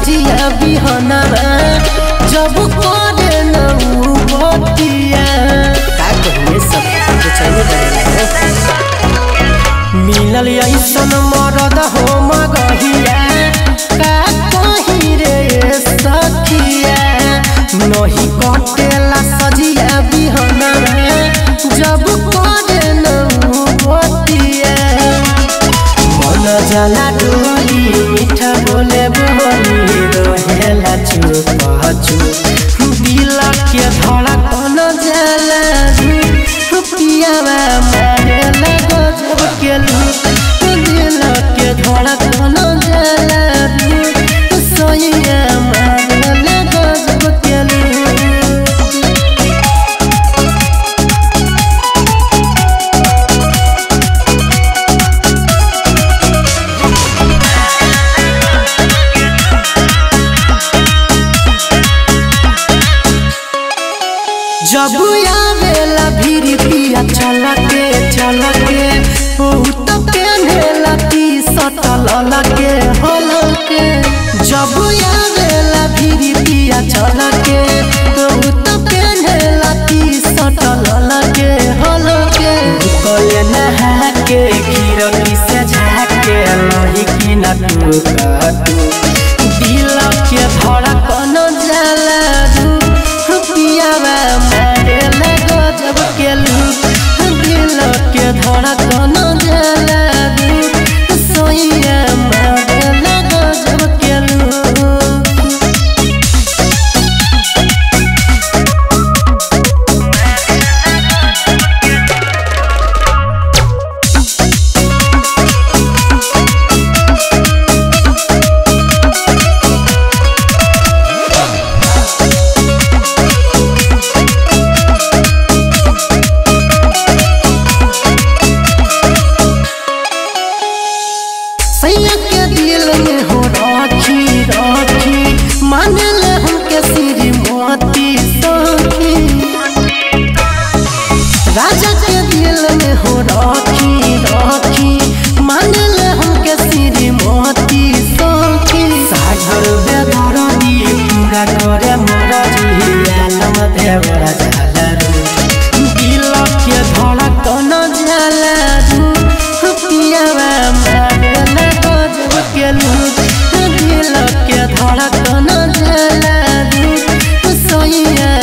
सजिया बिहनवा जब करे न उ बतिया का कहिए सब कुछ चाहिए मिलल ऐसन मरद हो मगहिया का कही रे सखिया नहीं कटेला सजिया बिहनवा जब करे न उ बतिया मन जाला डोली मीठा बोले बोली रहेला चुप चुप दिल के धड़कन जाला पियावा मारेला गजब के लूप दिल के धड़कन जाला सैया मारेला गजब के लूप जब आवेला भीरी पिया चल के चल के बहुत पेन्हेला टी सटल लगे हल के जब आवेला भीरी पिया चल के बहुत पेन्हेला टी सटल लगे हल के कले नहा के खीरकी से झाके लही की न तू दिल के धड़कन जाला धूप पियावा मारे लगो जब के लूप दिल के धड़कन जाला धूप सोइया मारे लगो जब के लूप सैया के दिल में हो राखी राखी माने ले हमके सिरी मोती सखी राजा के दिल में हो राखी राखी माने ले हमके सिरी मोती सखी सागर बेदरदी पूरा करे मोरा जिया देवरा जाला रू दिल के धड़कन जाला रू पियावा मारे लगो जब के लूप दिल के धड़कन जाला रू सोइया